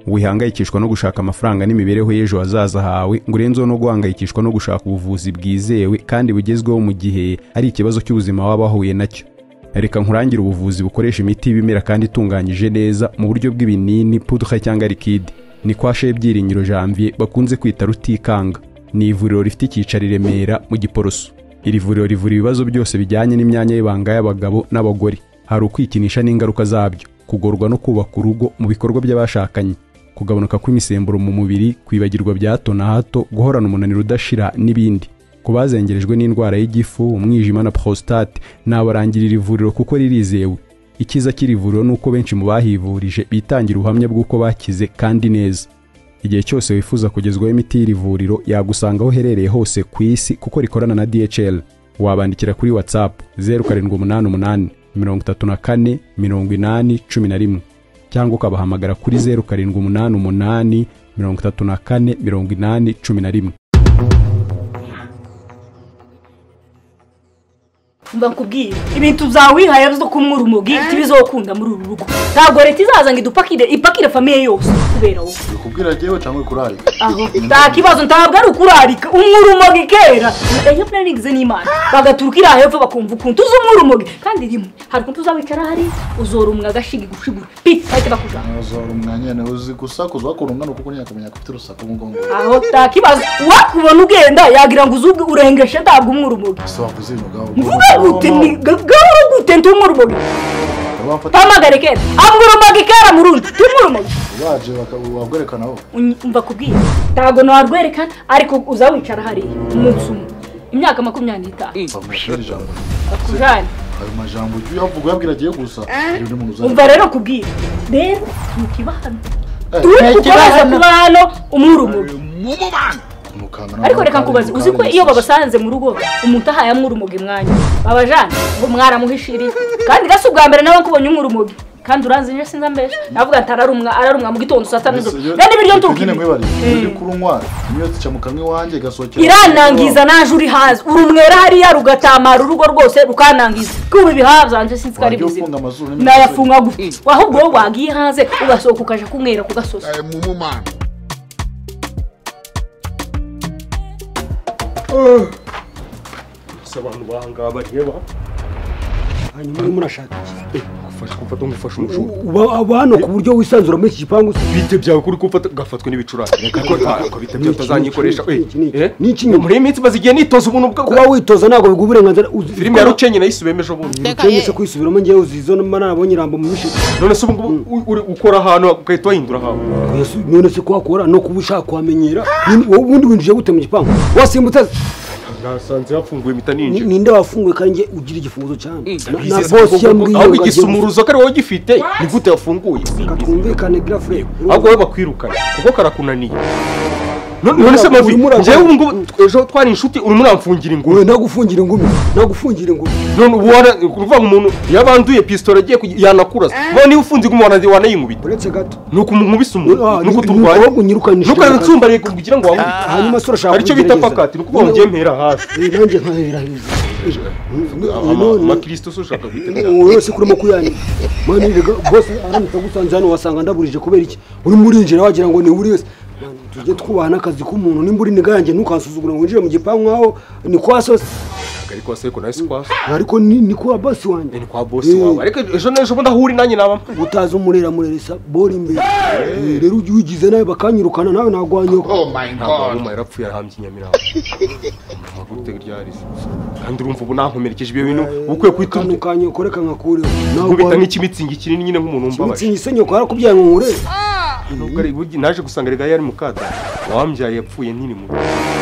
wihangayikishwa no gushaka amafaranga n'imibereho y'ejo hazaza hawe ngo urenzeho no guhangayikishwa no gushaka ubuvuzi bwizewe kandi bugezweho mu gihe ari ikibazo cy'ubuzima waba wahuye nacyo reka nkurangire ubuvuzi bukoresha imiti y'ibimera kandi itunganyije neza mu buryo bw'ibinini puduka cyangwa likide ni kwa Byiringiro janvier bakunze kwita rutikanga ni ivuriro rifite icyicaro i remera mu giporoso iri vuriro rivura ibibazo byose bijyanye n'imyanya y'ibanga y'abagabo n'abagore hari ukwikinisha n'ingaruka zabyo kugorwa no kubaka urugo mu bikorwa by'abashakanye kugabanuka kw'imisemburo mu mubiri kwibagirwa bya hato na hato guhorana umunaniro udashira n'ibindi ku bazengerejwe n'indwara y'igifu umwijima na prostate nabarangira iri vuriro kuko ririzewe icyiza cy'iri vuriro ni uko benshi mu bahivurije bitangira ubuhamya bw'uko bakize kandi neza igihe cyose wifuza kugezwaho imiti y'iri vuriro yagusanga aho uherereye hose ku isi kuko rikorana na DHL wabandikira kuri WhatsApp zeru karindwi umunani umunani mirongo itatu na kane mirongo inani cumi na rimwe cyangwa ukabahamagara kuri zeru karindwi umunani umunani mirongo itatu na kane mirongo inani cumi na rimwe mba nkubwire ibintu byawe wihaye bizo kumwura umubwiriti bizokunda muri uru rugo ntabwo leta izaza ngo idupakire ipakire famiye yose kubera wowe kubwira njyewe cyangwa kurarika aho nta kibazo ntabwo ari ukurarika umwurumogi kera ejo puraningize n'imana bagaturuka iriya hepfo bakumva ukuntu uzi umwurumogi kandi rimwe hari ukuntu uzawicara hari uzora umwe agashiga gushigura piti bahita bakujyana ntuzora umwanya nawe uzi gusakuza wakora umwana kuko ntiyakamenya ko ufite urusaku mu mugongo aho nta kibazo wakubona ugenda yagira ngo uzubwe urengeshe ntabwo umwurumogi ese wavuze ibintu bwawe mvuge gute ni gahoro gute ndi umwurumogi wafata mpamagare kera amwurumogi kera murundi ndi umwurumogi baje bakabwerekana wowe mba kubwira ntabwo ntarwereka ariko uza wicara hariya umunsi umwe imyaka makumyabiri n'itanu mva mubwira ijambo bakujane ayo majambo ujye uyavuga uyabwira agiye gusa hari undi muntu uzajya umva rero kubwira rero ntukiba hano Eh, turi kubaza kuba hano umwurumugi mukamera ariko reka nkubaze uzi ko iyo babasanze mu rugo umuntu ahaye amwurumugi mwanya babajane ngo mwaramuhishiriye kandi gasi ubwa mbere nawe nkubonye umwurumugi kandi uranzi nje sinzi ambesha navuga ati ararumwa ararumwa mu gitondo saa sita nijoro rero ibiryo nyine ntukiba mwibariye iyo uri kurunywa imyotsi ica mu kanwa iwanjye igasohokera iranangiza naje uri hanze urumwera hariya rugatamara urugo rwose rukanangiza kuba ibihaha byanje sinzi ko ari wagiye bizima ufunga amazuru n'imisozi. nayafunga gutya ahubwo wowe wagiye hanze ugasohoka ukaja kunywera ku gasozi gusa abantu bahangaba bareba hanyuma urimo urashaka iki ufashe kumfata umufashe umushumi uba uba hano ku buryo wisanzura muri iki gipangu se bite byawe kuri ko ufata ugafatwa n'ibicurane reka ko ntabwo bite byawe utazanyikoresha Niki, niki, Eh? niki nyuma? muri iyi minsi maze igihe nitoza ubuntu bwa kuba witoza ntabwo biguha uburenganzira uzi filime ya rucenye nayo ejo bundi cyangwa se kwisubiramo ngewe uzi izo mba narabonye irambo mu mishiga none se ubu ngubu u- uri ukora ahantu ugahita wahindura ahantu Yesu, none se ko wakora no kuba ushaka kuhamenyera Ni- wowe ubundi winjije gute mu gipangu wasimbutse nasanze hafunguye impita Ni- ninjira ninde wafunguye kandi nge ugira igifunzo cyane Na- na Bizeze ko- bosi ko- ko- yambwiye ahubwo ngo agiye igisumuruzo ko ari wowe ugifite ni gute wafunguye gufata. twumvikane girafure ahubwo wowe bakwirukana kuko karakunaniye None- none se mavi Urimo uragwa- njyewe ubu ngubu ejo twari inshuti urimo uramfungira ingumi wowe nagufungira ingumi nagufungira ingumi none ubu wana ni ukuvuga ngo umuntu yabanduye pisitoro agiye kugi- yanakuraza none niba ufunze ingumi wana- wanayingubita uretse gato ni ukumunkubisa Ah, umuntu ni ni- ukuturwanya ni uko unyirukanishije. ntukanatsumbariye kugira ngo wangume hanyuma se urashaka aricyo bita kubigerageza? pakati ni ukuvuga ngo Wowe- ngembera hasi Eh, nanjye nkahera heza amakristo se ushaka guhita wowe se kurimo kuyanira mani rega bose aramutse agusanze hano wasanga ndaburije kubera iki urimo urinjira wagira ngo ni uri wese Mani, tujye twubahana akazi k'umuntu nimba uri niga yanjye ntukansuzugura ngo winjire mu gipangu nkaho ni kwa sose ariko wase ko nawe si kwa se ariko ni ni kwa basi wanjye ni kwa bosi wawe ariko ejo n'ejo bundi aho uri nanjye naba mpamvu utazi umurera mureresa bora imbere Eh, rero ujye ugize nawe bakanyirukana nawe nagwanyoka ntabwo mama yarapfuye arahambye inyamirambo mama gute ryarize kandi urumva ubu nankomerekeje ibyo bintu uba ukwiye kuhita kano kanyoka reka nkakureho nkubita nk'ikimitingi kinini nyine nk'umuntu wumbabaje imitsingi isenyoko yarakubyaye ngo nkure Nubwo ari- burya naje gusanga rega yari mukata wambyaye yapfuye nkiri muto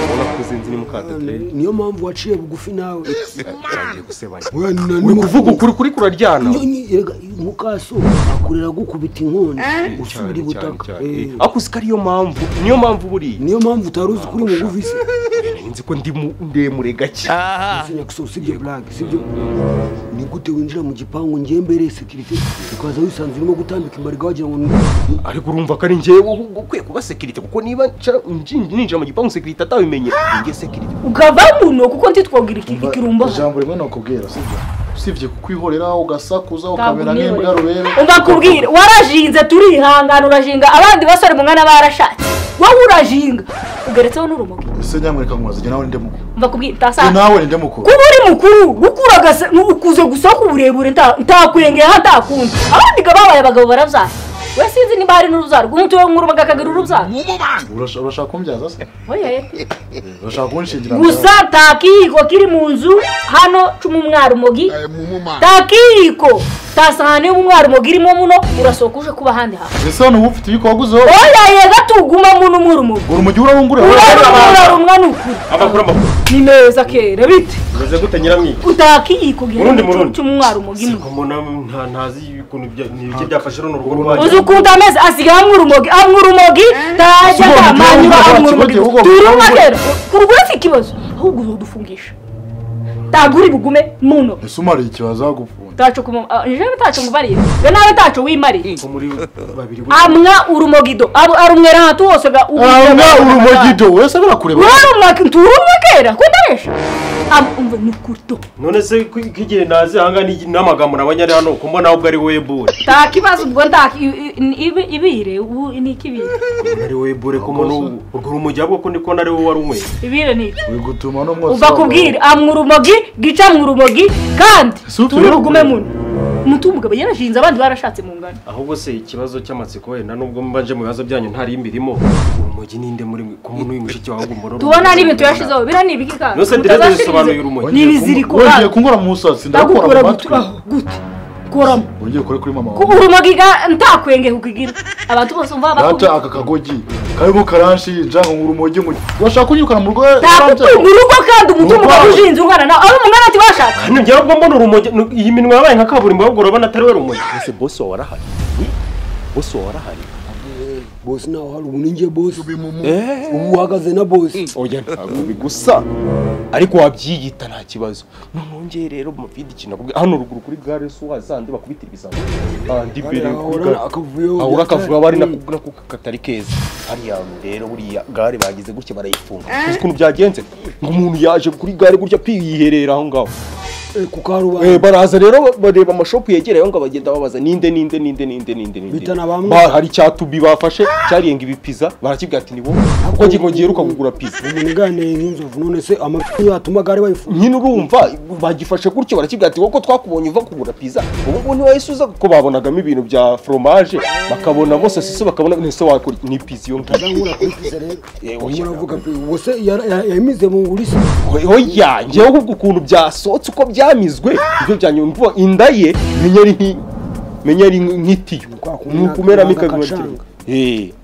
ubona ko uzinzi ni mukata rero niyo mpamvu waciye bugufi nawe agiye gusebanya Oya, na- uri ni- kuvuga ukuri kuri kuraryana Iyo nyi- erega mukaso akurera gukubita inkono usubira cyane cyane ibutaka cyane Eh, ariko uzi ko ariyo mpamvu niyo mpamvu buriya niyo mpamvu utari uzi kuri mugufi se nzi ko ndi mu- ndemure gake usinya gusa usibye blague sibyo ni gute winjira mu gipangu ngiye mbere sekirite ukaza wisanzwe urimo gutambika imbarga wagira ngo ni- ariko urumva ko ari njyewe uba ukwiye kuba sekirite kuko niba nca- nji- ninjira mu gipangu sekirite atabimenye ninjye sekirite ukava muno kuko ntitwogera ikirumba ijambo rimwe nakubwira sibyo usibye kukwihorera ugasakuza Ntabwo ukamera umwihorera. nk'imbwa rubere umva nkubwire warajinze turihangana urajinga abandi basore mu mwana barashatse wowe urajinga ugeretseho n'urumogi ese nyamwereka ngo umaze nawe ndemukuru umva kubwira Jye utasanga nawe ndemukuru kuba uri mukuru gukuragase ukuze gusa ku burebure nta- ntakwengera ntakundi abandi ga babaye abagabo barabyara we sinzi niba hari n'urubyaro rw'umuti wo nk'urubaga akagira urubyaro Urasha- urashaka kumbyaza se oye urashaka kunshingira gusa nta kiyiko kiri mu nzu hano cuma umwarimugi nta kiyiko nta sahani y'umwarimugi irimo muno urasohoka uje kuba ahandi hantu ese hano uba ufite ibiko waguzeho oya yega tuguma muno umwarimugi uri mu gihe urahungura urarumwa rumwe ni ukuri amakuru amakuru ni meza kera bite meze gute nyiramwica nta kiyiko Murundi, gihari murundi. cuma umwarimugi muno mbona nta- ntazi ukuntu bya- ni ibiki byafashe runo rugo rwanyu uzi ukuntu ameze asigaye amwa urumogi amwa urumogi ntajya Ugomba atamanyura kugira amwa ngo urumogi ugomba kugira turuma ngo- rero kurugura si ikibazo ahubwo uzodufungisha ntabwo uri bugume muno ese umariye ikibazo wagupfunda taco kuma njyewe taco ngubariye we nawe taco wimariye ko muri babiri amwa urumogido abu arumwera ahantu hose ga amwe urumogido wese birakureba warumwa turumwa kera kundaresha amva nukurto none se ko igihe nazi ahanga ni- n'amagambo nabonye ari hano ko mbona ahubwo ari webure nta kibazo ubwo nta ibire ubu ni ikibire ari webure ko mbona ubu urwo rumogi ahubwo ko niko nari wowe wari unyweye ibire ni iki uri gutuma no mwose uva kubwira amwa urumogi gica amwa urumogi kandi Si utu- turi bugume muno umuti w'umugabo yarashinze abandi barashatse mu ngano ahubwo se ikibazo cy'amatsiko wenda nubwo mbanje mu bibazo byanyu ntari imbirimo urumogi ninde muri mwe ko muri uyu mushiki wawe umbona tubona n'ibintu yashizeho biriya ni ibiki kandi nose direza bisobanuye urumogi ni ibiziriko wongeye kandi. kunkora mu musatsi ndakura ndagukura mu matwi guturaho gute kuramo wongeye ukore kuri mama wawe urumogi ga ntakwenge kukigira abantu bose umva data bakubita aka kagogi karimo karanshinja ngo urumogi mu urashaka kunyirukana mu rugo ntagutunga urugo kandi umutungo ukaba ushinze ungana nawe aho umwana ati bashaka hano njyewe ubwo mbona urumogi nu- iyi minwa yabaye nka kaburimbo ahubwo urabona atari we rumogi ese bosi wawe arahari bosi wawe arahari bosi nawe hari ubu ninjye bosi ubu uhagaze na bosi oya ntabwo bigusa ariko wabyiyita nta kibazo noneho njye rero mu vidi ikintu navuga hano ruguru kuri gare so wazandi bakubitira ibisambo andi mbere kuri ahora gare akavuyo ahura akavuga bari nako nako katari keza hariya rero buriya gare bagize gutya barayifunga uzi ukuntu byagenze ngo umuntu yaje kuri gare gutya pi yiherera aho ngaho ku karubanda Eh, baraza rero bareba amashopu yegereye aho ngaho bagenda babaza ninde ninde ninde ninde ninde ninde Bitana bamwe. Ba- hari cya tubi bafashe cyariyenga ibipiza barakibwira ati ni wowe kuko ngiye ngo ngiheruka kugura pizza umuntu uganiriye nk'inzovu none se amafi yatuma gare bayifunga nyine urumva bagifashe gutyo barakibwira ati wowe ko twakubonye uva kugura pizza ubu ngubu ntiwahise uza kuko babonagamo ibintu bya foromaje bakabonamo sosiso bakabona ntese wakora ni pizza iyo ngiyo azamura kuri pise rero Eh, oya. umuntu avuga pe ubu se yara- ya- yamize mu ngurisi oya njyewe ahubwo ukuntu byasohotse uko byamizwe ibyo byanyumva inda ye menya ari nki menya ari nk'itiyo Kwa kundi ni ukumeramo naka- ikagacanga naka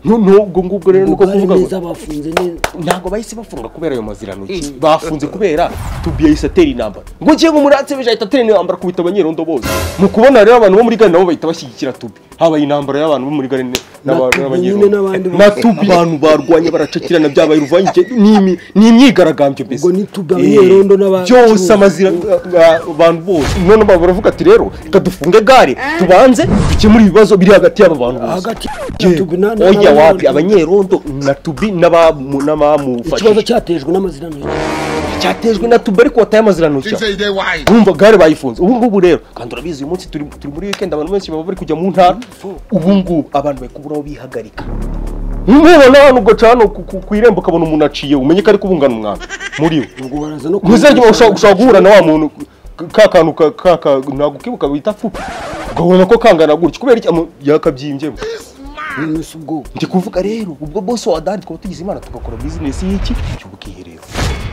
nubwo ngubwo rero nuko gare kuvuga ngo neza bafunze neza ntabwo bahise bafunga kubera ayo mazirantoki bafunze kubera tubi yahise atera intambara ngo ngiye ngo umuratse beje ahita atera intambara kubita abanyerondo bose mu kubona rero abantu bo muri gare nabo bahita bashyigikira tubi habaye intambara y'abantu bo muri gare ne- n'aba- Tubi n'abanyerondo nyine n'abandi bose. na tubi abantu barwanye baracakirana byabaye uruvange ni imyigaragambyo mbese Ubwo ni tubi, abanyerondo n'aba- byose amazira abantu bose none baba baravuga ati rero reka dufunge gare tubanze dukemure ibibazo biri hagati y'aba bantu bose hagati Ye, tubi na- na- oya na- wapi abanyerondo na tubi n'abamu- ikibazo n'abamufashije cyatejwe n'amazirantoki cyatejwe na tubi ariko wataye amazirantoki wumva gare bayifunze ubu ngubu rero kandi urabizi uyu munsi turi turi muri weekend abantu benshi baba bari kujya mu ntara ubu ngubu abantu bari kubura aho bihagarika nk'ubu n'abantu ugaca hano ku- ku- ku irembo ukabona umuntu aciye umenye ko ari kubungana umwanda muri we ubwo baraza no ntuzajya ushobora guhura na wa muntu ka kantu ka- ka- ka- nagukibuka bita fupi ugabona ko kangana gutya kubera iki Amu- yakabyimbye none se ubwo ndi kuvuga rero ubwo bose wa dani twaba tugize imana tugakora bizinesi y'iki y'ubwiherero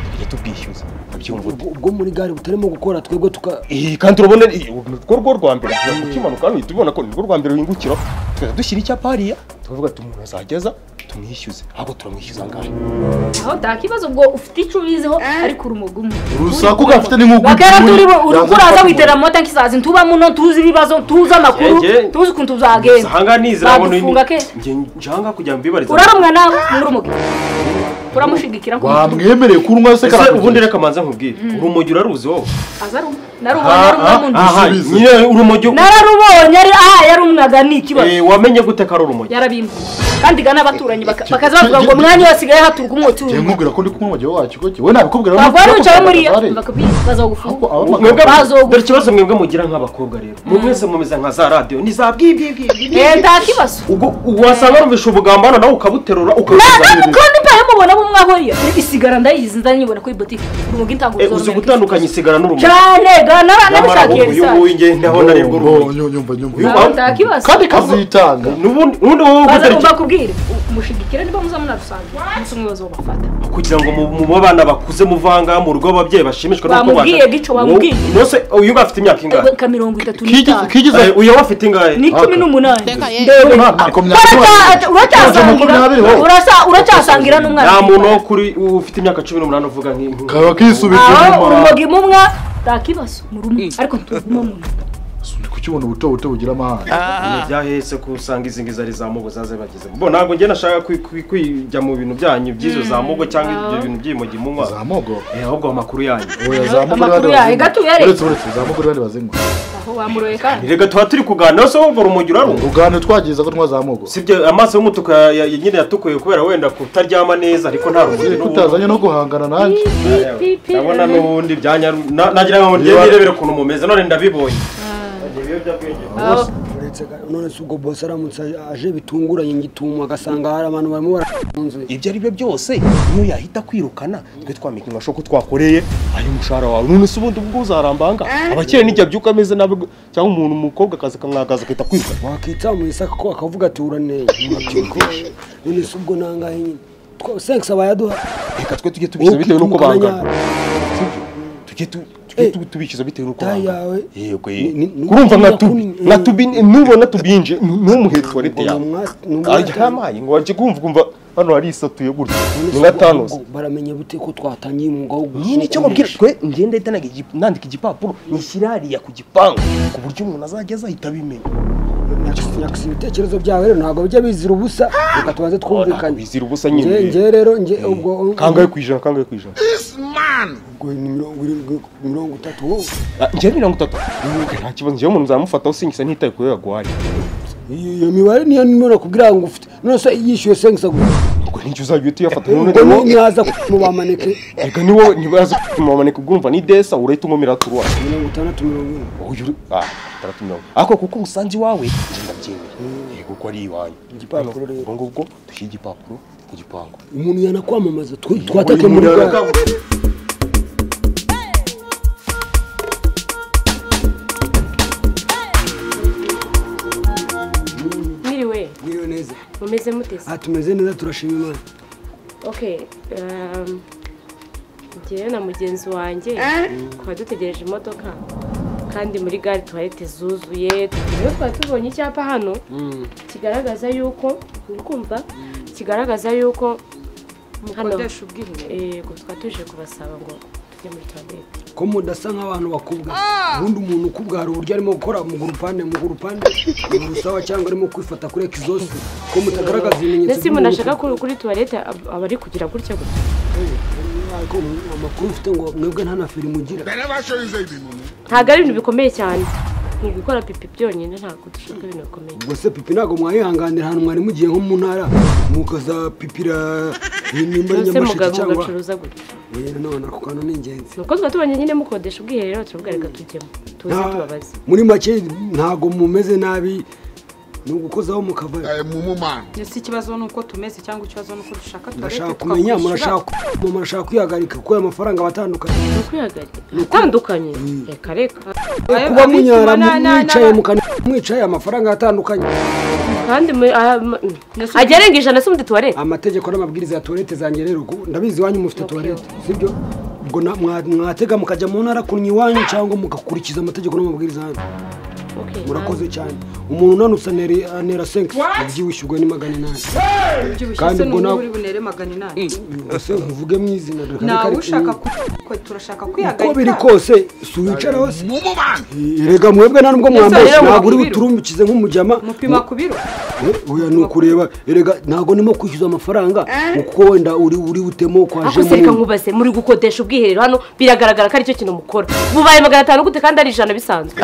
tujya tubwishyuza ubyumva ute ubwo- ubwo muri gare butarimo gukora twebwe tuka Eh, kandi urabona eh, urwo rwo rwa mbere tugiye kukimanuka hano tubona ko nirwo rwa mbere wingukira tukajya dushyira icyapa hariya tukavuga ati umuntu azageza tumwishyuze ahubwo turamwishyuza ngahe aho nta kibazo ubwo ufite icyo ubiziho ariko urumogi umwe urusaku gafite n'inkugu bakara turi bo Yaza uraza gufata witerera mu matanki saa zin tuba muno tuzi ibibazo tuzi amakuru Yege. tuzi ukuntu tuzagenda ahanga nizera ngo ni badufunga kera njye njanga kujya mbibariza urarumwa nawe muri urumogi turamushigikira wamwemereye kunywa ese se karakugira. ubundi reka manza nkubwire urumogi uraruzi wowe aza arumwa narubonye ari umwamundi aha Bisubize. nyine urumogi nararubonye ari aha yari umwaga ni ikibazo Eh, wamenye gute ko ari urumogi yarabimbuye kandi gana abaturanyi baka- bakaza bavuga ngo umwanya wose usigaye haturwa umwotsi Njye urimo nkubwira ko ndi kumwe umugabo wacu ko we nabikubwira waba wari wicaye muriya Bare. bazagufunga Abo mwebwe bagabo- Bazogu- dore ikibazo mwebwe mugira nk'abakobwa rero mwebwe mwese mumeze nka za radiyo ni za bwibwibwi eee nta kibazo ubwo wasanga wumvisha ubugambo hano nawe ukabuterura ntabwo ukabuterura kandi mbaye mubona bo mwahuriye isigara ndayizi ndanyibona kuri botike urumogi ntabwo uzi ruzoromera gutandukanya isigara n'urumogi cyane gana nyamara nabishakira uyu isaha nguyu ngende aho narebwa urumogi Nyumva, nyumva, nyumva. ntabwo nta kibazo kandi kazitanga n'ubundi ubundi wowe baza guterura kubakubwira umushigikira niba muza munadusanga umunsi umwe baza babafata kugira ngo mu- mu babana bakuze muvanga mu rugo ababyeyi bashimishwa Bamubwiye gico, bamubwiye. nose uyu nguyu afite imyaka ingahe ka mirongo itatu n'itanu kigize uyu we afite ingahe ni cumi n'umunani makumyabiri makumyabiri uracyasangira wowe urasa- uracyasangira n'umwana nta muntu wo kuri ufite imyaka cumi n'umunani uvuga nk'inkuru kaba kisubiza aho inyuma urumogi mumwa nta kibazo mu rumwe ariko ntuguma mu nda Uri kukibona ubuto buto bugira amahane Ibintu byahetse ko usanga izi ngizi ari za mugo zaze bagezemo bo ntabwo njye nashaka kwi- kwi- kwijya mu bintu byanyu by'izo za mugo cyangwa ibyo bintu by'imogi munywa zamogo Eh, ahubwo amakuru yanyu oya zamogo Amakuru yayo gato uyareke. uretse uretse zamogo urihari bazinywa aho wamuroye kandi reka tuba turi kuganira se wumva urumogi urarumva uganira twagiza ko twazamogo sibyo amaso y'umutuku ya- ya- nyine yatukuye kubera wenda kutaryama neza ariko nta rumuri n'ubu kutazanye no guhangana nanjye ndabona n'ubundi byanyaru na- nagira ngo ngende nirebere ukuntu mumeze none ndabibonye Ni ibiyobyabwenge. Aho- uretse ga- none se ubwo bosi aramutse aje bitunguranye ngituma agasanga hari abantu barimo barafunze ibyo ari byo byose niyo yahita kwirukana twe twamenya amasho ko twakoreye ari umushahara wawe none se ubundi ubwo uzarambanga abakire nijya byuka ameze nabi gu- cyangwa umuntu umukobwa akaza akamwagaza agahita kwirukana wakita mu isaka ko akavuga ati uraneye Akikosha. none se ubwo nangahe nyine Twa- sex aba yaduha reka twe tujye tubishyuza bitewe n'uko Ukimukana bangana nyari. Sibyo? Tujye tu- tujye Eh, tu- tubishyuza bitewe n'uko tayi bangana yawe. yego Ni- ni- ni- urumva nka tubi ni- nka tubi nubona tubinje ntumuhere tuwarete Ni yawe umwa- ni umwa- ajya hamaye ngo wajye kumva ukumva hano harisatuye gutya ni nka tanosi Ubwo baramenya bute ko twatangiye umwuga wo guha- nyine icyo mubwira twe ngenda ahita nandika igipa- nandika igipapuro nishyira hariya ku gipangu ku buryo umuntu azajya azahita abimenya Nyakisi- nyakisi ibitekerezo byawe rero ntabwo bijya bizira ubusa reka tubanze twumvikanye bizira ubusa Nge- nyine nge rero nge ubwo kangahe ku ijana kangahe ku ijana ubwo ni mirongo irindwi ni mirongo itatu wowe Ah, njyewe mirongo itatu nta kibazo njyewe umuntu nzamufataho singisa ntitaye kuri agwari iyo iyo mibare niyo nimero kubwira ngo ufite none se yishyuye sex gusa ubwo nijya uzajya uhita uyafata none ubwo ni- wowe nihaza mu bamaneke reka ni wowe niba yaza kumamaneka ugumva ni desa urahita unkomera turuwa mirongo itandatu mirongo ine uyu uri ah itandatu mirongo ariko kuko umusanzu iwawe njye ndabyemera yego ko ari iwanyu Igipapuro rero. ubwo ngubwo dushyira igipapuro ku gipangu umuntu yanakwamamaza twe- twatake muri gare mwiriwe Mwiriwe neza mumeze mutese aha tumeze neza turashima imana Okay, um, njyewe na mugenzi wanjye twari dutegereje imodoka kandi muri gare twari tuzuye rero twari tubonye icyapa hano kigaragaza yuko uri kumva kigaragaza yuko hano yego twari tuje kubasaba ngo tujye muri toilette ko mudasa nk'abantu bakubwa ubundi umuntu ukubwa hari uburyo arimo gukora mu gurupande mu gurupande mu rusaba cyangwa arimo kwifata kuri ekizosi ko mutagaragaza ibimenyetso ndetse umuntu ashaka kuri kuri toilette ab- aba ari kugira gutya gutya ariko amakuru ufite ngo mwebwe nta na feri mugira ntabwo ari ibintu bikomeye cyane ni ugukora pipi byonyine ntabwo dushaka ibintu bikomeye ubwo se pipi ntabwo mwayihanganira ahantu mwari mugiye nko mu ntara mukazapipira nimba ari ndetse nyamasheke mugabo cyangwa mugacuruza gutya oya none ako kantu ni ingenzi nuko tuba tubonye nyine mukodesha ubwiherero turavuga reka tujyemo tuze Nta- tubabaze muri make ntabwo mumeze nabi ni ugukozaho mukava ndetse ikibazo ni uko tumeze cyangwa ikibazo ni uko dushaka murashaka kumenya murashaka murashaka kwihagarika kuko ayo mafaranga aba atandukanye ni ukwihagarika atandukanye reka reka kuba munyara mwicaye mukana mwicaye amafaranga atandukanye kandi mu- ah, ma- ajya arenga ijana se muri tuwarete amategeko n'amabwiriza ya tuwarete zanjye rero ubu ndabizi iwanyu mufite tuwarete sibyo ubwo na- mwa- mwatega mukajya mu ntara kunywa iwanyu cyangwa mugakurikiza amategeko n'amabwiriza yanyu Okay, murakoze cyane umuntu unanutse anera- anera senkisi abyibushyurwa ni magana inani ubyibushye Kandi se ubwo ni nawe- wowe uri bunere magana inani ese nkuvuge mu izina reka nawe reka- ushaka kutwe turashaka kwihagarika uko biri kose si uwicaraho se rega mwebwe nta nubwo mwambaye rero ntabwo uri mukubiri. buturumbikize nk'umujama mupima ku biro Eh, oya ni ukureba erega ntabwo ndimo kwishyuza amafaranga kuko wenda uri uri butemo kwaje ariko se reka nkubaze muri gukodesha ubwiherero hano biragaragara ko aricyo kintu mukora bubaye magana atanu gute kandi ari ijana bisanzwe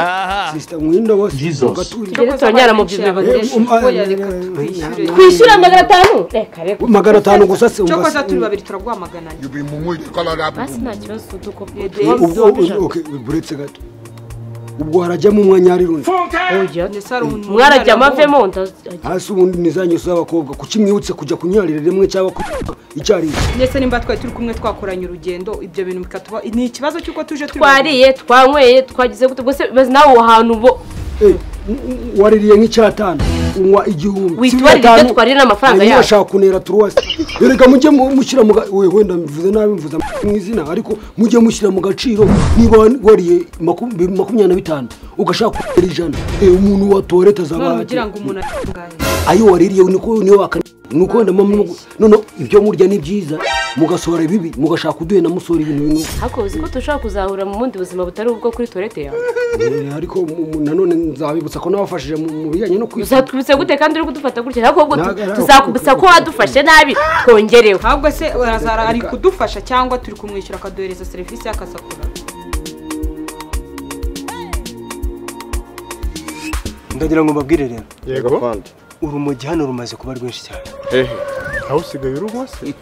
sisita mwinda bose Jesus. ugaturira. Rero turongera mu byiza Eh, um, ah, Oya, reka eh, twishyure. eh, kwishyura magana atanu reka reka magana atanu gusa se cyo umva koza se- turi babiri turaguhamagananye basi nta kibazo duko Eh, ubwo- ubwo- okay, buretse gato ubwo harajyamo umwanya hari rundi ndetse hari umuntu mwarajya wari wabonye. amavemo ndazi- hasi ubundi ni za ngeso z'abakobwa kuki mwibutse kujya kunyarira rimwe cyangwa ku- icyarimwe ndetse nimba twari turi kumwe twakoranye urugendo ibyo bintu bikatuba ni ikibazo cy'uko tuje turi babiri. twariye twanyweye twagize gute bose bazi nawe aho hantu bo Eh, n- n- waririye nk'icyatanu unywa igihumbi Witwarire Cumi na ibyo tanu, twarira n'amafaranga hanyuma yacu. bashaka kunera turuwasi reka mujye mu- mushyira mu ga- we wenda mvuze nabi mvuze am- mu izina ariko mujye mushyira mu gaciro niba wariye maku- makumyabiri na bitanu ugashaka kunera ijana eh, umuntu wa tuwarete none azaba kugira ngo umuntu atunganye ayo waririye niko niyo wakana nuko wenda mama none ibyo murya ni byiza mugasohora ibibi mugashaka uduhena musora ibintu bintu ariko uzi ko dushobora kuzahura mu bundi buzima butari ubwo kuri tuwarete yawe Eh, ariko mu- mu- nanone nzabibutsa ko nabafashije mu mu bijyanye no kwisa uzatwibutsa gute kandi uri kudufata gutya ntabwo ahubwo tu- Ntago- tuzakubutsa ko wadufashe nabi twongereho ntabwo se arazara ari kudufasha cyangwa turi kumwishyura akaduhereza serivisi y'akazi akora ndagira ngo mbabwire rero yego urumogi hano rumaze kuba rwinshi cyane hehe aho usigaye urugwa se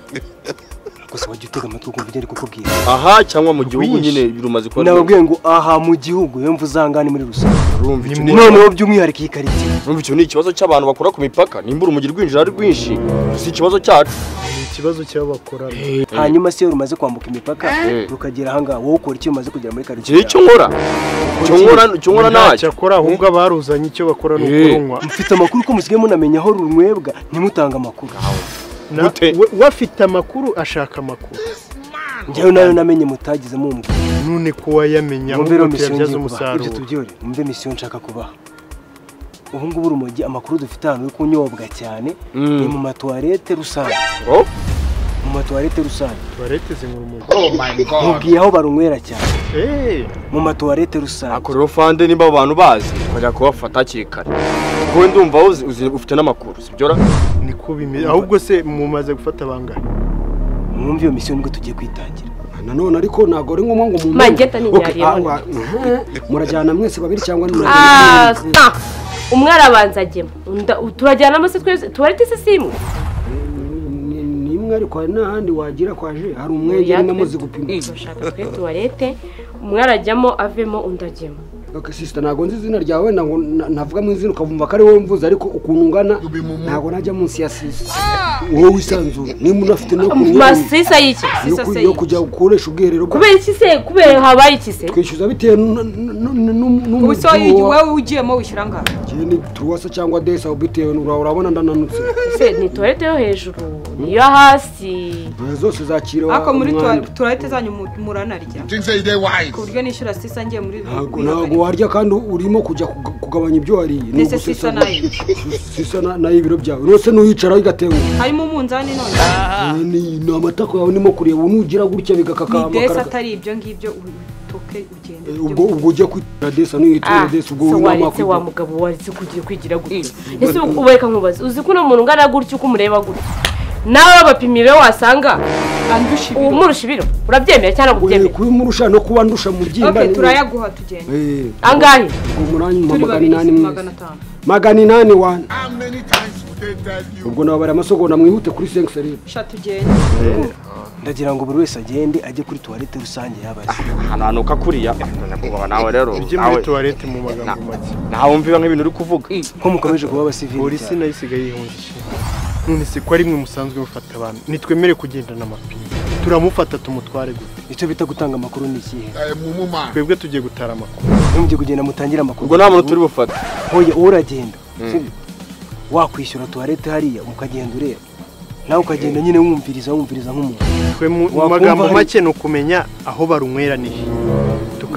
gusa wajya utega amatwi ukumva ibyo ari kukubwira aha cyangwa mu gihugu nyine birumaze kuba nababwiye ngo aha mu gihugu iyo mvuze aha ngaha ni muri rusange rumva icyo ni- noneho by'umwihariko iyi karita rumva icyo ni ikibazo cy'abantu bakora ku mipaka nimba urumogi rwinjira ari rwinshi si ikibazo cyacu ikibazo cy'abakora hanyuma se iyo rumaze kwambuka imipaka Eh. rukagera ahangaha wowe ukora icyo umaze kugera muri iki ni karitsiye icyo nkora icyo nkora icyo nkora ntacyo cyakora ahubwo abaruzanye icyo bakora ni Eh. ukurunywa mfite amakuru ko musigaye munamenya aho runywebwa ntimutange amakuru Na- Gute? we- we afite amakuru ashaka amakuru njyewe nayo namenye mutagize mumbwira none ko wayamenya mwumve rero ahubwo misiyo tuyabyaza ngiye kubaha ibyo umusaruro tubyore mwumve misiyo nshaka kubaha ubu ngubu urumogi amakuru dufite ahantu yo kunyobwa cyane Mm. ni mu matuwarete rusange Oh, mu matuwarete rusange tuwarete zinyura umuntu mubwiye aho barunywera cyane Eh, mu matuwarete rusange ako rero fande nimba abo bantu bazi bajya kubafata hakiri kare kuko wenda umva uzi- uzi- ufite n'amakuru sibyora niko bimeze ahubwo se mumaze gufata bangahe mwumve iyo misiyo nibwo tugiye kwitangira nanone ariko ntabwo ari ngombwa ngo mumuntu Magenta ni Okay, nyariye awa- Mhm. murajyana mwese babiri cyangwa Ah, murajyana sa. umwe arabanza agema Unda- turajyanamo se twese tuwarete se simu ni ni imwe ariko hari n'ahandi wagira kwaje hari Oya, umwegere twe- namaze gupima dushaka twe tuwarete umwe arajyamo avemo undi agema Okay, sister ntabwo nzi izina ryawe wenda ngo na- navuga mu izina ukavumva ko ari wowe mvuze ariko ukuntu ungana ntabwo najya munsi ya sisi wowe wisanzura nimba unafite no kuntu masisa y'iki yo ku- yo kujya ukoresha ubwiherero bwa- kubera iki se kubera habaye iki se twishyuza bitewe nu- nu- nu- nu- ubu se wowe n'umutungo wa- wowe ugiyemo wishyura angahe Njye ni turuwasa cyangwa desa bitewe n'ura- urabona ndananutse se ni tuwarete yo hejuru niyo hasi zose zakira ariko muri umwanya. tuwa- tuwarete zanyu mu- muranarya ku buryo nishyura sisa ngiye muri ntabwo muri- ntabwo warya kandi urimo kujya kuga- kugabanya ibyo wariye ni Ndetse ugusesa sisa nayo. sisa na- nayo ibiro byawe rwose n'uyicara bigatewe harimo umunzani none ni ni amatako yawe ndimo kureba unugira gutya bigakaka ni desi amakara atari ibyo ngibyo utoke ugende Eh, ubwo ubwo ujya kwitera desa n'uyitere Ah, desi ubwo se winama waretse wa mugabo waretse kugira kwigira gutya ese ubereka nkubaze uzi ko uno muntu ungana gutya uko umureba gutya nawe wabapimiye wasanga andusha ibiro umurusha ibiro urabyemera cyangwa ubyemera kubimurusha no kuba ndusha mu byimba okay ni- turayaguha tugende Eh, angahe ubwo muranyi mpa turi magana babiri inani magana mwese atanu magana inani wani ubwo nababara amasogonda mwihuta kuri sengiseri sha tugende ndagira ngo buri wese agende ajye kuri tuwarete rusange yabaze hananuka kuriya nyakubahwa nawe rero ujye nawe muri tuwarete mu magambo make nawe wumviba nk'ibintu uri kuvuga ko mukomeje kuba abasivili polisi cyane. nayo isigaye yihungishije none se ko ari mwe musanzwe mufata abantu nitwemere kugendana amapine turamufata tumutware gusa icyo bita gutanga amakuru ni ikihe twebwe tugiye gutara amakuru ntimujye kugenda mutangire amakuru ubwo nta muntu turi bufate hoya wowe uragenda sibyo? wakwishyura tuwarete hariya ukagenda ureba nawe ukagenda nyine wumviriza wumviriza nk'umuntu twe mu mu Wakumva magambo hari- make ni ukumenya aho barunywera ni he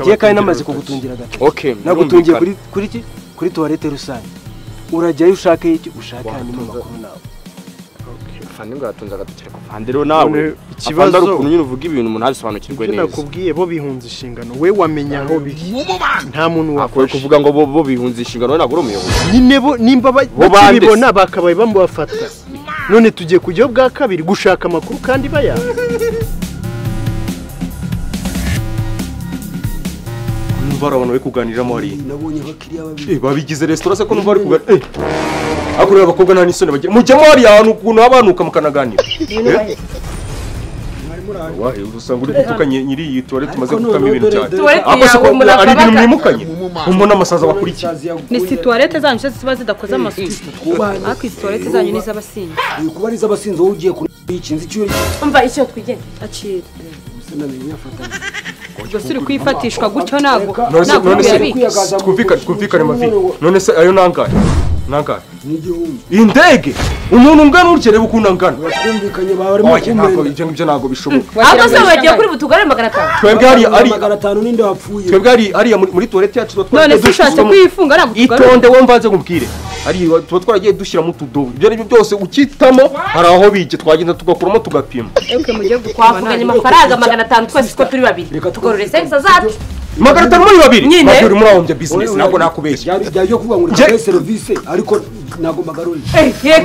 ngiye kandi namaze kugutungira agatoki Okay, nagutungiye birumvikana. kuri kuri ki kuri tuwarete rusange urajyayo ushake iki ushake hanyuma amakuru nawe fande bwatunze agatoki ariko fande rero nawe None ikibazo ari ikibazo- ukuntu nyine uvuga ibintu umuntu abisobanukirwe ibyo neza nakubwiye bo bihunze inshingano we wamenya aho biri nta muntu akwiye wafashe kuvuga ngo bo bo bihunze inshingano we ntabwo uri umuyobozi nyine bo nimba ba- Bo bande bakibibona bakabaye bamubafata none tugiye kujyaho bwa kabiri gushaka amakuru kandi bayanga numva hari abantu bari kuganiriramo hariya nabonye abakiriya babiri Eh, babigize resitora se ko numva bari kuganira eh ariko rero abakobwa nta n'isoni bagira mujyamo hariya ahantu ukuntu habanuka mukanaganira wahe usanga uri gutuka nyi- nyiri iyi tuwarete umaze Ariko gukukamo none ibintu dore- cyane dore- Tuwarete ako yawe siko umurava ari ibintu baga- mwimukanyi umwo n'amasaza bakurikiye ni situwarete zanyu se ziba zidakoze amasuku ariko izi tuwarete zanyu ni iz'abasinzi uyu kuba ari iz'abasinzi wowe ugiye kuyikinza icyuye umva icyo twigenda akira gusa namenye afatanya gusa uri kuyifatishwa gutyo ntabwo none se ntabwo none se yabika twumvikane twumvikane mavi none se ayo nangahe nangahe n'igihumbi iyi ndege umuntu ungana urya reba ukuntu angana bakumvikanye barimo oya ntabwo kumena ibyo ngibyo ntabwo bishoboka ahubwo se wagiye kuri butugare magana atanu twebwe hariya hariya magana atanu ninde wapfuye twebwe hariya hariya muri muri tuwarete yacu tuba twaragiye none se ushatse dushyiramo- kuyifunga ntabwo tugarura itonde wowe mbanze nkubwire hariya tuba twaragiye dushyiramo utudobo ibyo aribyo byose ukitamo hari aho bijya twagenda tugakuramo tugapima ewe mujye gukora twavuganye amafaranga magana atanu twese uko turi babiri tugorora esensa zacu magana atanu muri babiri Nyine. ntabwo uri muri aho njya bizinesi ntabwo nakubeshya byari byari byo kuvuga ngo Njye- reka serivisi ariko ntabwo mbagarurira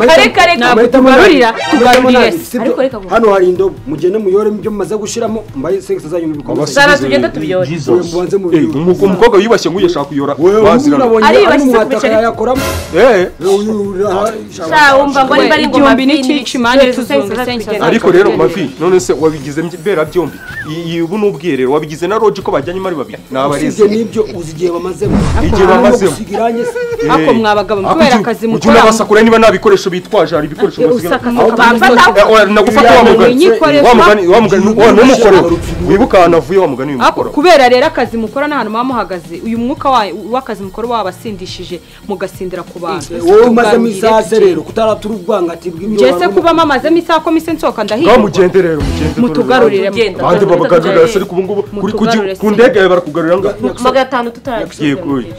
kare kare ntabwo tugarurira tugarurira ariko reka gusa hano hari indobo mugende muyoremo ibyo mumaze gushyiramo mbaye segisi zanyu mubikomeze zana tugenda tubiyore uyu mubanze mu Eh, umu- umukobwa wiyubashye nk'uyu ashaka kuyora bazirana Ariyubashye se umwataka kumiceri? yayakoramo Eh, uyu uri aha shaka sha wumva ngo niba ari ingoma igihumbi n'ikici manje tuzunga isengesho zacu. ariko rero mavi none se wabigize mbye- mbera byombi Iyi- iyi ubu n'ubwiherero wabigize na roji ko bajyanye ari babiri ni usibye abarezi n'ibyo uzi igihe bamazemo Igihe Harimo bamazemo. gusiga irangi se. ariko mwabagabo kubera akazi mukora mukora unabasakura niba nta bikoresho bitwaje hari ibikoresho basigaye usakasaka Eh, oya, nagufata wa mugani Inyikoresha- wa mugani wa mugani wa n'umukorera wibuka ahantu avuye wa mugani ariko w'imukoro kubera rero akazi mukora n'ahantu muba muhagaze uyu mwuka wa- w'akazi mukora uba wabasindishije mugasindira ku bantu wowe umazemo Tuganire isaha se tugiye. rero kutaratura ubwangati bw'ibyo njye se warumva. kuba mamazemo isaha ko mise nsohoka ngaho ndahirwa mugende rero mugende mutugarurire Mugenda. abandi babagarurira se ariko ubu ngubu kuri ku gi- Mutugarure ku se. ndege yawe barakugarurira ngo magana atanu tutaragiye Yego, oya.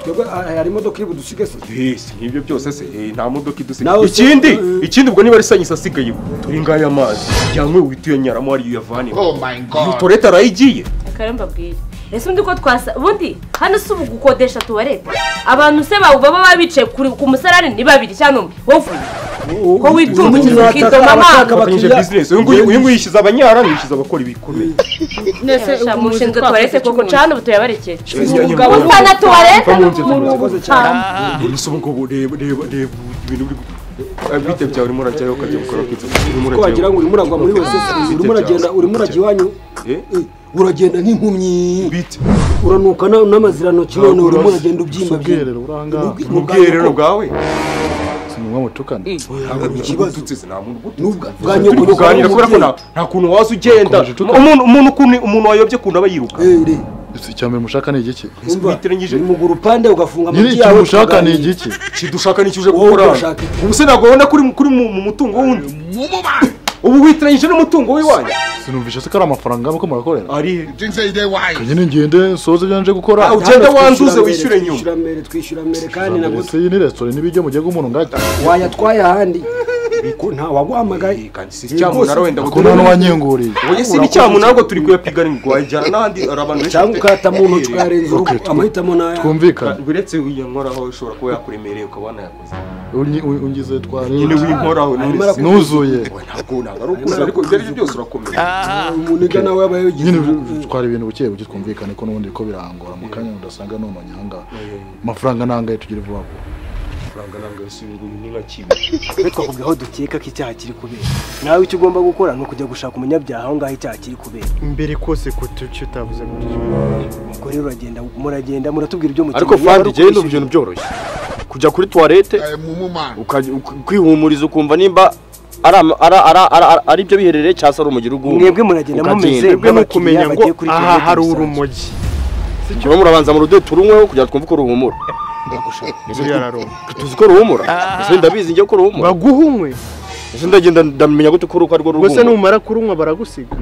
twebwe ah, hari imodoka iri budusige se Yes, n'ibyo byose se eh, nta modoka idusigaye Nawe se- ikindi eh. ikindi ubwo niba ari sanyisa asigaye turi ngayo amazi yanywe wituye nyaramo hariya uyavane oh my iyo god torete arayigiye reka mbabwire ese undi ko twasa ubundi hano si ubu gukodesha tuwarete abantu se bawe baba baba bicaye kuri- ku musarani ni babiri cyangwa umwe wowe uvuye ko witunga uyu ukiza ukitoma mwataka amazi afatanyije abakiriya- bizinesi uyu nguyu uyu nguyu yishyize abanyara yishyize abakora ibikomeye Sha, mushinzwe tuwarete koko cana ubu tuyabarekeye Umugabo- usa na tuwarete Uva mu nzu, ni umuntu murakoze cyane gusa ubu ngubu reba reba reba ibintu biri gu- Ah, bite byawe urimo urajyayo ukajya gukora kwiza urimo ko wagira ngo urimo uragwa muri wese urimo uragenda urimo urajya iwanyu Eh? eh, uragenda nk'impumyi bite uranuka na- n'amazirantoki none urimo Urazi. uragenda ubyimba ubwiherero uri ahangaha Ubwi- mu bwiherero bwawe sinywa mutukana ntabwo ikibazo. ututse se nta muntu ugutuka. n'ubwa bwa nyoko turi kuganira kubera ko nta nta kuntu waza ugenda Ukomeje utuka. umuntu umuntu ukuntu- umuntu wayobye ukuntu aba yiruka ese icya mbere mushaka ni igiki witiranyije. mu gurupande ugafunga nyiri amagi icyo yawe mushaka ni tukaganira. igiki kidushaka nicyo uje Wowe gukora hano. udashaka iki? ubu se ntabwo ubona kuri kuri mu mu mutungo wundi ubu witiranyije n'umutungo w'iwanyu sinumvishe se ko ari amafaranga y'abako murakorera ari he? nyine ngende nsoze ibyo nje gukora Ah, ugenda Natwe wanduze twishyura wishyure mbere, nyuma twishyura mbere twishyura mbere kandi Ijambo nabwo rese iyi ni resitora n'ibijya mu gihugu umuntu ngajya wayatwaye ahandi ko nta waguhamagaye kandi si icyamunara wenda ngo ko nta n'uwanyenguriye oya si n'icyamunara ngo turi kuyapiganira wajyana n'ahandi hari abantu benshi cyangwa bafite- ukata mu ntoki ukayarenza urugo amahitamo nayo twumvikane uretse uyankoraho ushobora kuba yakuremereye ukaba wanayakoze Unyi- u- ungize nyine twarenze winkoraho Arimo none se- nuzuye Oya, ntabwo ntabwo ari ukuze ariko ibyo aribyo byose urakomera umuniga nawe yabaye yabigize nyine umwuga. twara ibintu buke buke twumvikane ko n'ubundi ko birangora mu kanya udasanga ni umanyanga amafaranga nangahe tugira vuba vuba amafaranga ntabwo yose ni nka kibi twe twakubwiye aho dukeka ko icyaha kiri kubera nawe icyo ugomba gukora ni ukujya gushaka umunyabyaha aho ngaho icyaha kiri kubera imbere kose kutuki utavuze kutuki ubwo rero uragenda muragenda muratubwira ibyo mukeneye ariko yaba ari fandi jyewe ukwishyura- ndumva ibintu byoroshye kujya kuri tuwarete ukajya- uku- kwihumuriza ukumva nimba ari ama- ari- ari- ari- ari ibyo biherereye cyangwa se ari umugeri uguhuma mwebwe muragenda mumeze twebwe ni ukumenya ngo bagiye kuri aha tuwarete hari rusange. urumogi murimo murabanza mu rudodo turunyweho kugira ngo twumve ko ruhumura buriya araroma tuzi ko ruhumura ese ndabizi njye ko ruhumura baguhunywe ese ndagenda ndamenya gute ko ari ko ari rwo gusa ruhumura numara kurunywa baragusiga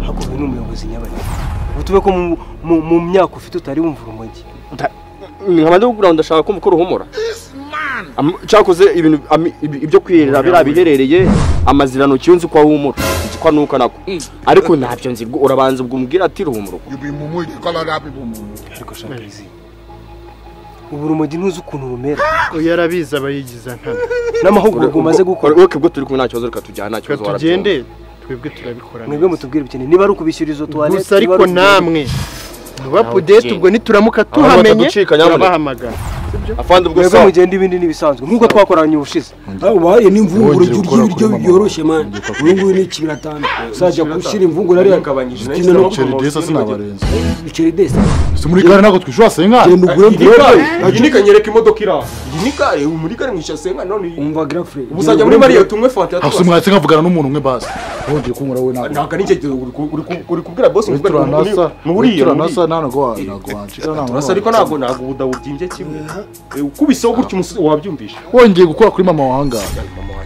hakozwe n'umuyobozi nyabagendwa ubu tube ko mu- mu- mu myaka ufite utari wumva urumogi nkaba ndi kugura ndashaka kumva ko ruhumura Am- cyakoze ibintu ami- ibi- ibyo kwirira biriya biherereye amazirantoki iyo nzi ko ahumura nzi ko anuka nako ariko ntabyo nzi ubwo urabanza ubwo umbwira ati ruhumura uko ariko shaka izi ubu urumogi ntuzi ukuntu rumera oya arabizi abayigiza ntana n'amahugurwa umaze gukora Ure- ureke ubwo turi kumwe nta kibazo reka tujyane nta reka kibazo tugende twebwe turabikora mwebwe mutubwire ubukene niba ari ukubishyura izo tuwarete gusa ariko namwe mubapudete ubwo nituramuka tuhamenye bataducika, nyamuneka. turabahamagara afande ubwo mwebwe sawa mugenda ibindi n'ibisanzwe nk'uko twakoranye ubushize wahariye n'imvungura Wongeye ujya urya gukora ibiryo kuri mama. byoroshye mani ubu ngubu ni ikibiratanu uzajya gushyira imvungura ariya zikina no Ceri desa sinabarenze biceri desi si muri gare ntabwo twishyura senga genda ugure mvungura iyi ni kanyereka imodoka iri aha iyi ni kare ubu muri kare mwishyura senga none iyi umva girafure ubu uzajya muri mariyoti unywe fanta ya hasi tuwasi mwatse nkavugana n'umuntu umwe basi wongeye kunyura we ntabwo ntabwo ari icyo gihe uri ku- uri ku- uri kubwira bose ngo witura nasa nturiya witura nasa ntabwo wa- ntabwo wancika turasa ariko ntabwo ntabwo ubu ndawubyimbye kimwe Eh, ukubiseho gutya umusozi wabyumvisha wongeye gukora kuri mama wahanga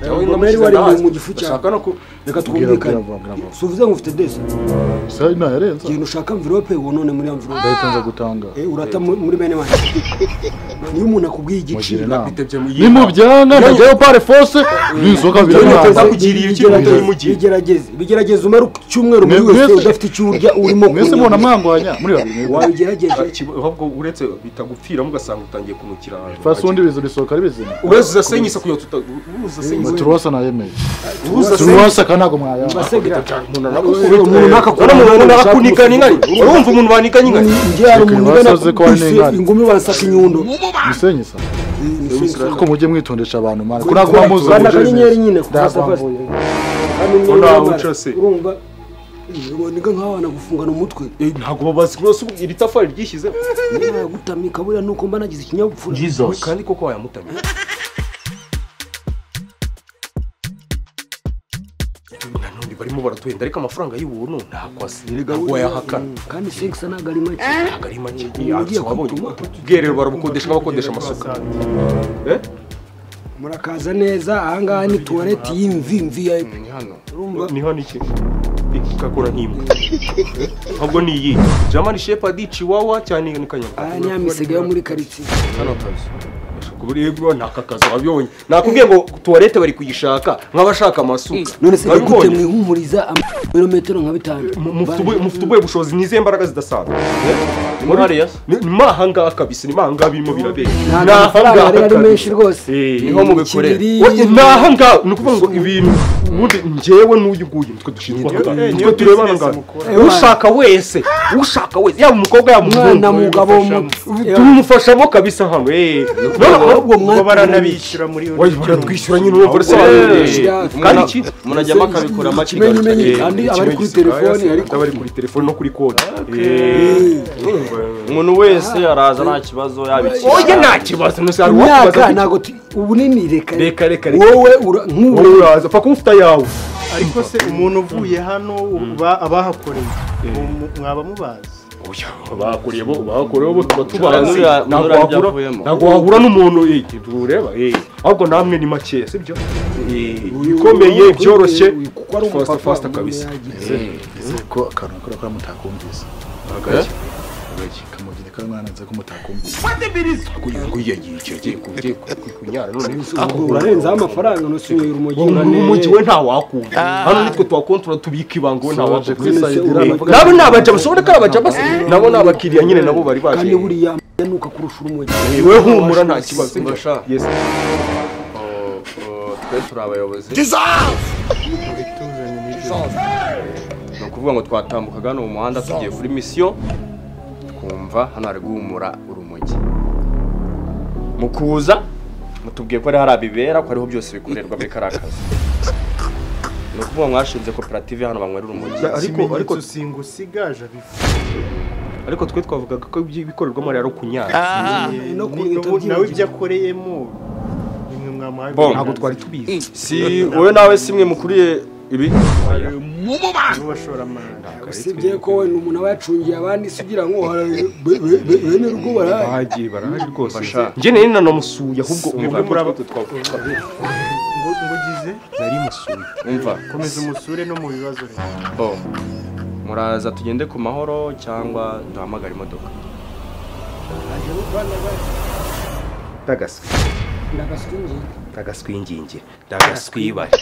Nawe Ngoma yari namushyize wari ndahazi. mu gifu cyawe. Ndashaka no ku reka Bwira, bwira, twumvikane bwira, bwira. si uvuze ngo ufite desi sayi ntayarenze genda ushaka mvirope wonone muri ya mvirope ndahita nza gutanga Eh, urata mu- muri bene wanjye niyo umuntu akubwiye mugire igiciro inama bitebye mu iyi nimubyanga ntajyayo pare fose ninzoka Nza birananga kugira iyo Bigerageze, kibazo yimugiye. bigerageze bigerageze umare icyumweru muri Mwe- wese mwese- udafite icyo urya urimo mwese kunywa. mubona mwangwanya muri babiri mwebwe wabigerageje Ikiba- ahubwo uretse bitagupfiramo ugasanga utangiye kunukira ahantu. fasi ubundi biza urisohoka ari bizima uretse uzasenyisa kugira tuta uzasenyisa turuwasa ntayemeye uzasenyisa turuwasa kandi ntabwo mwayanga basegera umuntu nakakora umuntu nakakunigana ingani urumva umuntu wanikanye ingani njye hari umuntu Reka ugana basaze ko hari kuse n'ingane. ingumi wansaka inyundo musenye sa kuko mujye mwitondesha abantu mwana ko ntabwo muba muzi rwanda uburyo akanyenyeri bimeze. nyine kukasafazi Ndabambuye. Urabona ucase. urumva niga nk'abana gufungana umutwe Eh, ntabwo babazi rwose ubu iri tafari ryishyizeho gutamika buriya nuko mba nagize ikinyabupfura kandi koko wayamutamye nanone barimo baratuhenda ariko amafaranga y'ubuntu ntabwo asi- ntabwo wayahakana kandi sex ntabwo ari make ntabwo ari make ugiye wabonye kumutuma. ubwiherero barabukodesha nk'abakodesha amasuka Eh? murakaza neza ahangaha ni tuwarete y'imvimvi ya ni hano urumva ni hano iki ikakora nk'imbwa ahubwo ni iyi jamani shepadi chiwawa cyane ni kanyanga aha ni ya misega yo muri karitsiye hano kazi kubiribwa ni aka kazi wabibonye nakubwiye ngo tuwarete bari kuyishaka nk'abashaka amasuka none se Wabibonye? gute mwihumuriza amabirometero nka bitanu Mu- mufite ubu- mufite ubuhe bushobozi ni izihe mbaraga zidasanzwe Eh? muri hariya ni ni muri ahangaha kabisa ni muri ahangaha birimo birabera ntabwo amafaranga yari ari menshi rwose niho mubikorera Ikibiri- Oye, ni ahangaha ni ukuvuga ngo ibintu ubundi njyewe n'uyu nguyu nitwe dushinzwe aha ngaha. nitwe tureba aha ngaha ushaka wese ushaka wese yaba umukobwa yaba umuhungu mwana mugabo tumufashamo kabisa hano eh. None ahubwo ubwo baranabishyura muri iyo Oye, baratwishyura nyine urumva urasobanuye kandi iki murajyamo akabikora ikimenyi makigana menyi kandi abari kuri telefoni ariko abari kuri telefone no kuri konti umuntu wese araza nta kibazo yabikira oye nta kibazo nose hari imyaka uwakubaza ntabwo tu- ubunini reka reka reka reka wowe ura- wowe nk'ubu uraza pfa kuba ufite ayawe ariko se umuntu uvuye hano ba- abahakoreye mu- mwaba mubazi oya bakoreye bo bakoreye bo tuba tubazi Nuriya- ntabwo nuriya wahura byavuyemo. ntabwo wahura n'umuntu eh, tureba eh ahubwo namwe ni make sibyo Eh, bikomeye byoroshye kuko ari fasta umupapa fasta kabisa Nizere ko akantu akora kora mutakumvise kamugira ko mwananze ko mutakumvise kugira ngo yiyagiye icyo agiye kugiye kunyara none ubwo urarenzaho amafaranga nusinywera umujyi mu mujyi urane we nta wakumva hano nitwe tuhakontora tubika ibanga we nta waje wakumva kuri sayidira nabo ni abaja bashobora ko ari abaja basi nabo ni abakiriya nyine nabo bari baje kandi buriya nuka kurusha urumujyi we humura nta kibazo Basha. Yes. twe turi abayobozi ni ukuvuga ngo twatambukaga hano mu muhanda tugiye kuri misiyo twumva hano hari guhumura urumogi mu kuza mutubwiye ko ari hari abibera ko ariho byose bikorerwa muri kariya kazi ni ukuvuga mwashinze koperative hano banywera urumogi ariko ariko singusigaje abifu ariko twe twavugaga ko ibikorerwamo rero kunyara no Ni- kunyita nawe ibyo akoreyemo nimwe mwamuhaye Bon. ntabwo twari tubizi si wowe nawe si mwe mukuriye ibi n'abashoramari usibye ko wenda umuntu aba yacungiye abandi se ugira ngo hara- be- be- be- bene rugo barahari bagiye barahari rwose Basha. njye nari nanamusuye ahubwo umwe muri abo ngo ngo ugize nari musuye umva komeza umusure no mu bibazo rero bo muraza tugende ku mahoro cyangwa duhamagare imodoka ndagaswi ndagaswingingire ndagaswibare